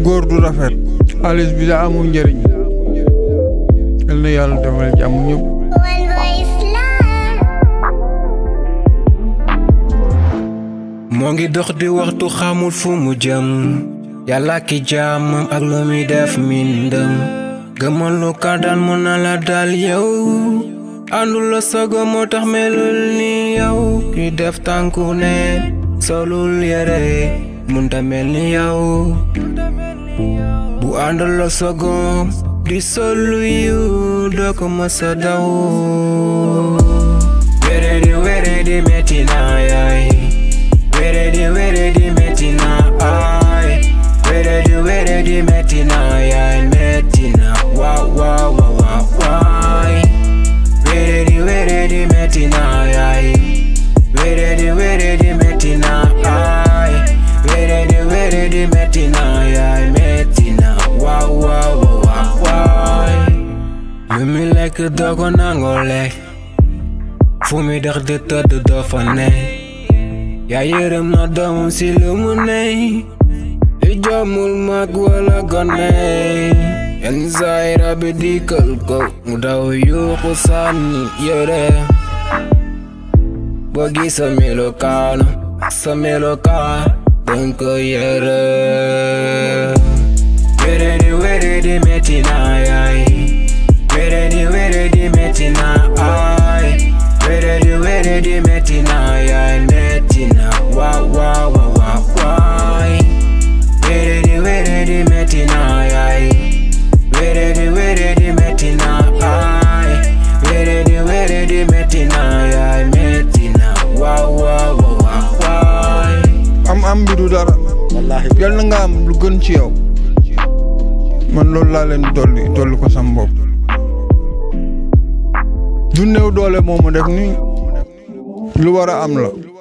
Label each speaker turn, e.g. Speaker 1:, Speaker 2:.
Speaker 1: góor du rafet xaalis bi da amul njëriñ yal na yàlla defal jàmm ñëpp
Speaker 2: moo ngi dox di waxtu xamul fu mu jëm yàlla ki jaamam ak lu muy def mindëm gëmal lu ka dal mu na la dal yow àndul la sago moo tax melul ni yow ki def tànku ne solul yére munta mel ni yow bu àndul la sago di solu yu doo ko mësa daw wéré di wéré di metti na yaay wéré di wéré di metti na ay wéré di wéré di metti na yaay metti na waaw waaw waaw waaw waay wéré di wéré di metti na yaay wéré di wéré di metti na ay wéré di wéré di metti na yaay metti na waaw waaw waaw waay lu mi lekk doo ko nangoo lekk fu mi dox di tëdd doo fa ne yaa yërëm na doomam si lu mu ne li joomul mag wala gone yenn saay rabi dikkal ko mu daw yuuxu sànni yére boo gis sa melokaan sa melokaan danga ko yére wéré di wéré di metti na yaay wéré di wéré di metti na ay wéré di wéré di metti na yaay metti na waaw waaw waaw waaw waay wéré di wéré di metti na yaay wéré di wéré di metti na ay wéré di wéré di metti na yaay metti na waaw waaw waaw waay
Speaker 1: am am bi du dara yal na nga am lu gën ci yow man loolu laa leen dolli dolli ko sam bopp du néew doole moomu def ni lu war a am la